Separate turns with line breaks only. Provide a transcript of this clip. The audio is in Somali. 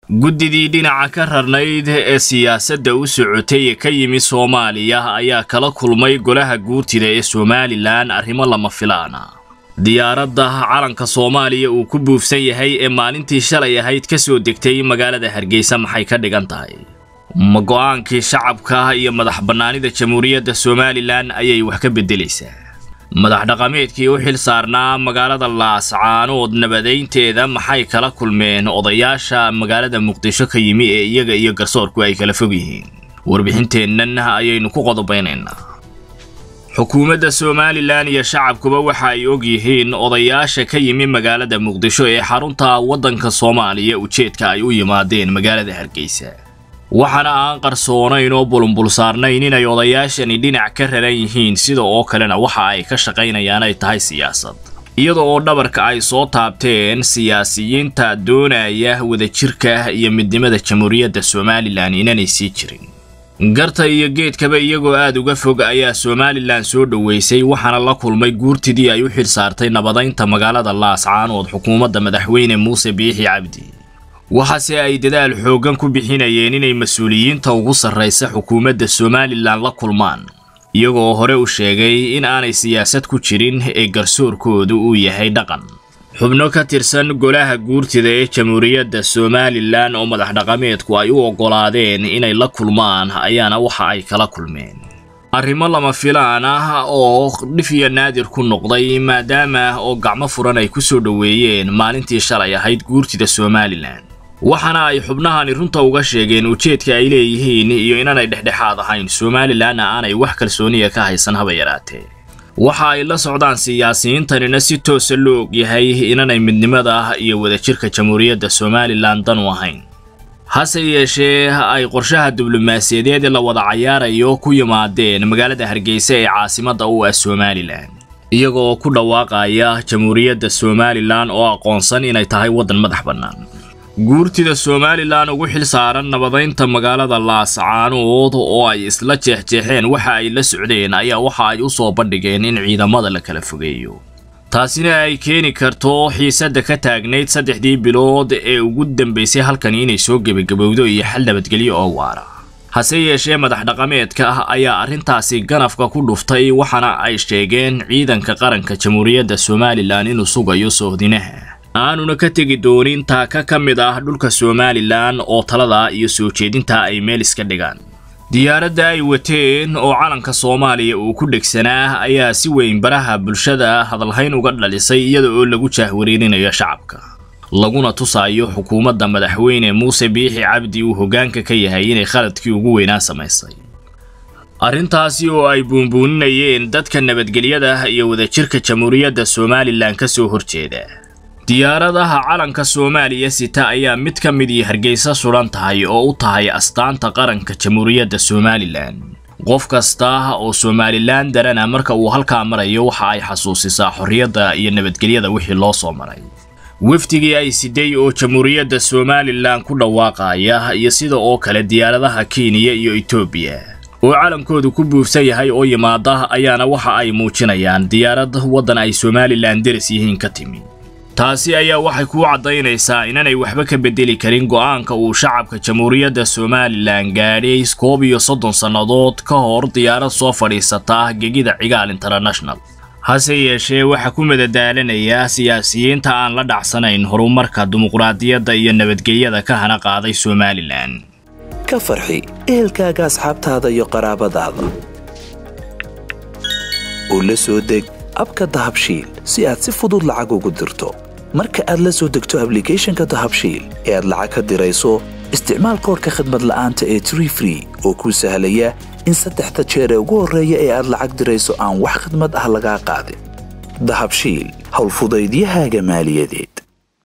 guddidii dhinaca ka rarnayd ee siyaasadda u socotay ee ka yimi soomaaliya ayaa kala kulmay golaha guurtida ee somalilan arrimo lama filaana diyaaradda calanka soomaaliya uu ku buufsan yahay ee maalintii shalay ahayd ka soo degtay magaalada hargeysa maxay ka dhigan tahay ma go'aankii shacabka iyo madax bannaanida jamhuuriyadda somalilan ayay wax ka beddelaysaa madax dhaqameedkii u xil saarnaa magaalada laascaanood nabadaynteeda maxay kala kulmeen odayaasha magaalada muqdisho ka yimi ee iyaga iyo garsoorku ay kala fog yihiin warbixinteennan ayaynu ku qodobaynaynaa xukuumadda somalilan iyo shacabkuba waxa ay og yihiin odayaasha ka yimi magaalada muqdisho ee xarunta waddanka soomaaliya ujeedka ay u yimaadeen magaalada hargeysa waxaana aan qarsoonayn oo bulunbul saarnayn inay odayaashani dhinac ka raran yihiin sida oo kalena waxa ay ka shaqaynayaan ay tahay siyaasad iyada oo dhabarka ay soo taabteen siyaasiyiinta doonaya wadajirka iyo midnimada jamhuuriyadda somalilan inanay sii jirin garta iyo geedkaba iyagoo aad uga fog ayaa somalilan soo dhoweysay waxaana la kulmay guurtidii ay u xil saartay nabadaynta magaalada laascaanood xukuumadda madaxweyne muuse biixi cabdi waxaase ay dadaal xooggan ku bixinayeen inay mas-uuliyiinta ugu sarraysa xukuumadda somalilan la kulmaan iyagoo hore u sheegay in aanay siyaasad ku jirin ee garsoorkoodu uu yahay dhaqan xubno ka tirsan golaha guurtida ee jamhuuriyadda somalilan oo madax dhaqameedku ay u oggolaadeen inay la kulmaan ayaana waxa ay kala kulmeen arrimo lama filaan ah oo dhif iyo naadir ku noqday maadaama oo gacmo furan ay ku soo dhoweeyeen maalintii shalay ahayd guurtida somalilan waxaana ay xubnahani runta uga sheegeen ujeedka ay leeyihiin iyo inaanay dhexdhexaad ahayn somalilanna aanay wax kalsooniya ka haysan haba yaraatee waxa ay la socdaan siyaasiyiintanina si toosa loo ogyahay inaanay midnimada iyo wadajirka jamhuuriyadda somalilan dan u ahayn hase yeeshee ay qorshaha diblomaasiyadeed la wada cayaarayo ku yimaadeen magaalada hargeysa ee caasimadda u ah somalilan iyagoo ku dhawaaqaya jamhuuriyadda somalilan oo aqoonsan inay tahay waddan madax bannaan guurtida somalilan ugu xil saaran nabadaynta magaalada laascaanood oo ay isla jeexjeexeen waxa ay la socdeen ayaa waxa ay u soo bandhigeen in ciidamada la kala fogeeyo taasina ay keeni karto xiisadda ka taagnayd saddexdii bilood ee ugu dambaysay halkani inay soo gebagabowdo iyo xal nabadgelyo oo waara hase yeeshee madax dhaqameedka ah ayaa arrintaasi ganafka ku dhuftay waxaana ay sheegeen ciidanka qaranka jamhuuriyadda somalilan inuu sugayo soohdinaha aanuna ka tegi doonin taaka ka mid ah dhulka somalilan oo talada iyo soo jeedinta ay meel iska dhigaan diyaaradda ay wateen oo calanka soomaaliya uu ku dhegsanaa ayaa si weyn baraha bulshada hadalhayn uga dhalisay iyada oo lagu jaahwareerinayo shacabka laguna tusaayo xukuumadda madaxweyne muuse biixi cabdi uu hoggaanka ka yahay inay khaladkii ugu weynaa samaysay arrintaasi oo ay buunbuuninayeen dadka nabadgelyada iyo wadajirka jamhuuriyadda somalilan ka soo horjeeda diyaaradaha calanka soomaaliya sita ayaa mid ka midii hargeysa suran tahay oo u tahay astaanta qaranka jamhuuriyadda somalilan qof kasta oo somalilan darana marka uu halkaa marayo waxa ay xasuusisaa xorriyadda iyo nabadgelyada wixii loo soo maray wafdigii ay siday oo jamhuuriyadda somalilan ku dhawaaqaya iyo sida oo kale diyaaradaha kenya iyo etoobiya oo calankoodu ku buufsan yahay oo yimaada ayaana waxa ay muujinayaan diyaarad waddan ay somalilan deris yihiin ka timi taasi ayaa waxay kuu caddaynaysaa inaanay waxba ka beddeli karin go'aanka uu shacabka jamhuuriyadda somalilan gaadhay koob iyo soddon sannadood ka hor diyaarad soo fadhiisata gegida cigaal international hase yeeshee waxaa ku madadaalanayaa siyaasiyiinta aan la dhacsanayn horumarka dimuqraadiyadda iyo nabadgelyada ka hana qaaday somalilan
ka farxi ehelkaaga asxaabtaada iyo qaraabadaada u la soo deg abka dahabshiil si aad si fudud lacag ugu dirto marka aad la soo degto ablicathonka dahabshiil ee aad lacag ka dirayso isticmaal koorka khadmad la'aanta ee tree free oo kuu sahlaya in saddexda jeer ee ugu horreeya ee aad lacag dirayso aan wax khadmad ah lagaa qaadin dahabshiil howlfudaydiyahaaga maaliyadeed